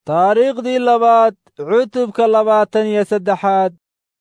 taariikhdii labaad cutubka labaatan iyo saddexaad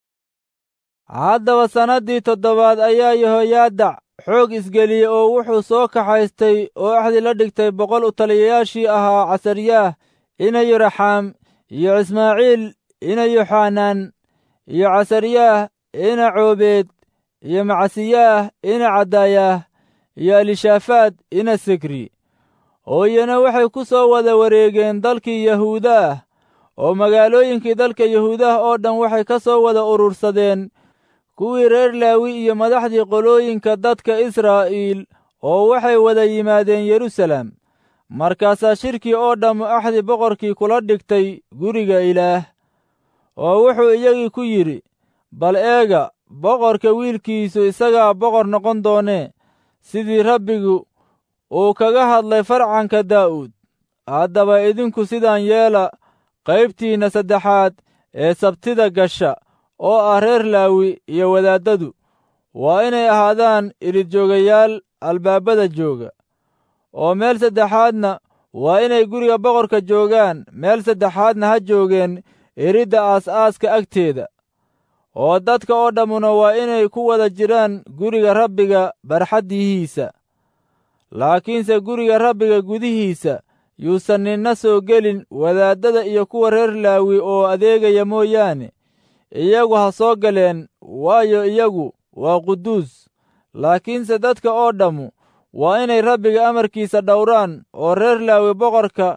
haddaba sannaddii toddobaad ayaa yehoyaadac xoog isgeliyey oo wuxuu soo kaxaystay oo axdi la dhigtay boqol u taliyayaashii ahaa casaryaah ina yoraxaam iyo ismaaciil ina yoxanaan iyo casaryaah ina coobeed iyo macasiyaah ina cadaayaah iyo elishaafaad ina sikri oo iyana waxay ku soo wada wareegeen dalkii yahuuda ah oo magaalooyinkii dalka yahuudaha oo dhan waxay ka soo wada urursadeen kuwii reer laawi iyo madaxdii qolooyinka dadka israa'iil oo waxay wada yimaadeen yerusalem markaasaa shirkii oo dhammu axdi boqorkii kula dhigtay guriga ilaah oo wuxuu iyagii ku yidhi bal eega boqorka wiilkiisu isagaa boqor noqon doonee sidii rabbigu uu kaga hadlay farcanka daa'uud haddaba idinku sidaan yeela qaybtiinna saddexaad ee sabtida gasha oo ah reer laawi iyo wadaaddadu waa inay ahaadaan iridjoogayaal albaabada jooga oo meel saddexaadna waa inay guriga boqorka joogaan meel saddexaadna ha joogeen iridda aas-aaska agteeda oo dadka oo dhammuna waa inay ku wada jiraan guriga rabbiga barxaddihiisa laakiinse guriga rabbiga gudihiisa yuusan ninna soo gelin wadaaddada iyo kuwa reer laawi oo adeegaya mooyaane iyagu ha soo galeen waayo iyagu waa quduus laakiinse dadka oo dhammu waa inay rabbiga amarkiisa dhowraan oo reer laawi boqorka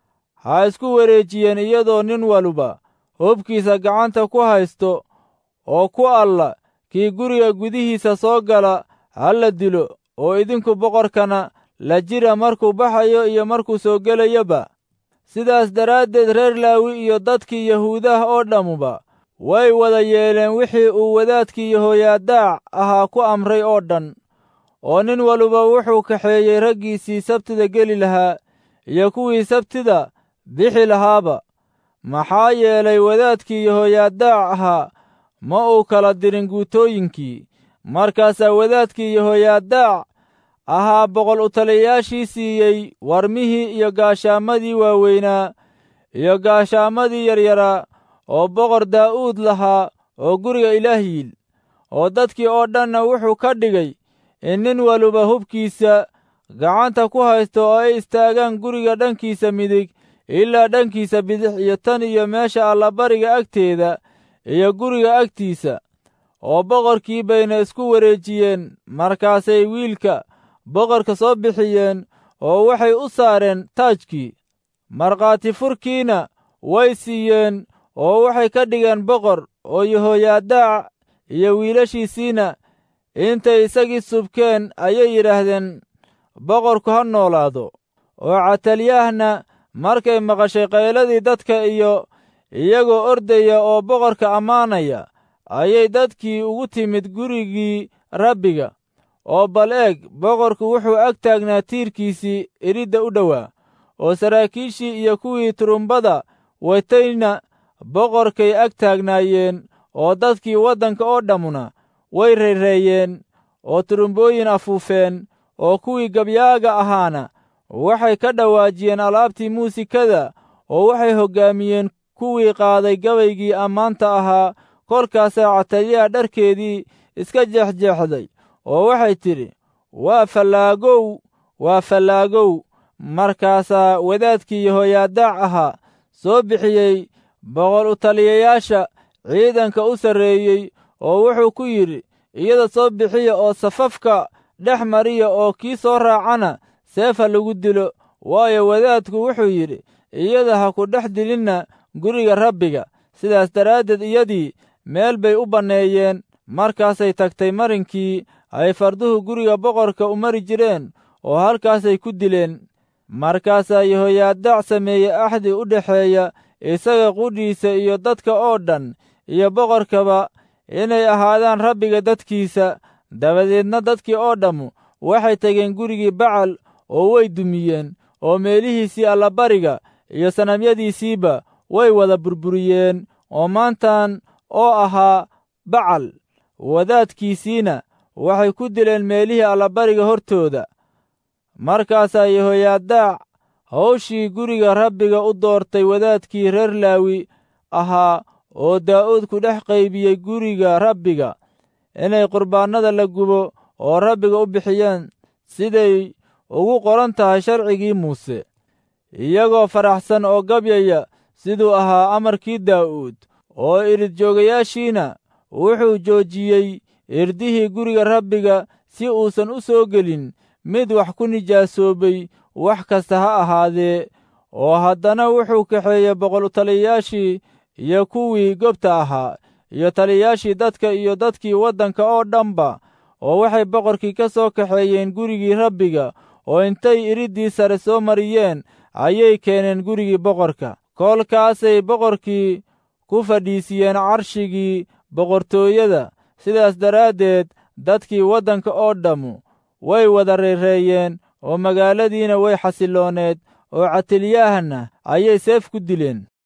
ha isku wareejiyeen iyadoo nin waluba hubkiisa gacanta ku haysto oo ku alla kii guriga gudihiisa soo gala ha la dilo oo idinku boqorkana la jira markuu baxayo iyo markuu soo gelayoba sidaas daraaddeed reer laawi iyo dadkii yahuudaha oo dhammuba way wada yeeleen wixii uu wadaadkii yehoyaadaac ahaa ku amray oo dhan oo nin waluba wuxuu kaxeeyey raggiisii sabtida geli lahaa iyo kuwii sabtida bixi lahaaba maxaa yeelay wadaadkii yehoyaadaac ahaa ma uu kala dirin guutooyinkii markaasaa wadaadkii yehoyaadaac ahaa boqol u taliyayaashii siiyey warmihii iyo gaashaamadii waaweynaa iyo gaashaamadii yaryaraa oo boqor daa'uud lahaa oo guriga ilaah yiil oo dadkii oo dhanna wuxuu ka dhigay in nin waluba hubkiisa gacanta ku haysto oo ay istaagaan guriga dhankiisa midig ilaa dhankiisa bidix iyo tan iyo meesha allabariga agteeda iyo guriga agtiisa oo boqorkii bayna isku wareejiyeen markaasay wiilka boqorka soo bixiyeen oo waxay u saareen taajkii markhaati furkiina way siiyeen oo waxay ka dhigeen boqor oo yehoyaadaac iyo wiilashiisiina intay isagii subkeen ayay yidhaahdeen boqorku ha noolaado oo catalyaahna markay maqashay qayladii dadka iyo iyagoo ordaya oo boqorka ammaanaya ayay dadkii ugu timid gurigii rabbiga oo bal eeg boqorku wuxuu ag taagnaa tiirkiisii iridda u dhowaa oo saraakiishii iyo kuwii turumbada watayna boqorkay ag taagnaayeen oo dadkii waddanka oo dhammuna way reereeyeen oo turumbooyin afuufeen oo kuwii gabyaaga ahaana waxay ka dhawaajiyeen alaabtii muusikada oo waxay hoggaamiyeen kuwii qaaday gabaygii ammaanta ahaa kolkaasaa cataliyaha dharkeedii iska jeexjeexday oo waxay tidhi waa fallaagow waa fallaagow markaasaa wadaadkii yehoyaadaac ahaa soo bixiyey boqol u taliyayaasha ciidanka u sarreeyey oo wuxuu ku yidhi iyada soo bixiya oo safafka dhex mariya oo kii soo raacana seefa lagu dilo waayo wadaadku wuxuu yidhi iyada ha ku dhex dilinna guriga rabbiga sidaas daraaddeed iyadii meel bay u banneeyeen markaasay tagtay marinkii ay farduhu guriga boqorka u mari jireen oo halkaasay ku dileen markaasaa yehoyaadaac sameeyey axdi u dhexeeya isaga qudhiisa iyo dadka oo dhan iyo boqorkaba inay ahaadaan rabbiga dadkiisa dabadeedna dadkii oo dhammu waxay tageen gurigii bacal oo way dumiyeen oo meelihiisii allabariga iyo sanamyadiisiiba way wada burburiyeen oo maantan oo ahaa bacal wadaadkiisiina waxay ku dileen meelihii allabariga hortooda markaasaa yehoyaadaac hawshii guriga rabbiga u doortay wadaadkii reer laawi ahaa oo daa'uud ku dhex qaybiyey guriga rabbiga inay qurbaannada la gubo oo rabbiga u bixiyeen siday ugu qoran tahay sharcigii muuse iyagoo faraxsan oo gabyaya siduu ahaa amarkii daa'uud oo irid joogayaashiina wuxuu joojiyey irdihii guriga rabbiga si uusan u soo gelin mid wax ku nijaasoobay wax kasta ha ahaadee oo haddana wuxuu kaxeeyey boqoltaliyayaashii iyo kuwii gobta ahaa iyo taliyayaashii dadka iyo dadkii waddanka oo dhanba oo waxay boqorkii ka soo kaxeeyeen gurigii rabbiga oo intay iriddii sare soo mariyeen ayay keeneen gurigii boqorka koolkaasay boqorkii ku fadhiisiyeen carshigii boqortooyada sidaas daraaddeed dadkii waddanka oo dhammu way wada reereeyeen oo magaaladiina way xasilooneed oo catilyahana ayay seef ku dileen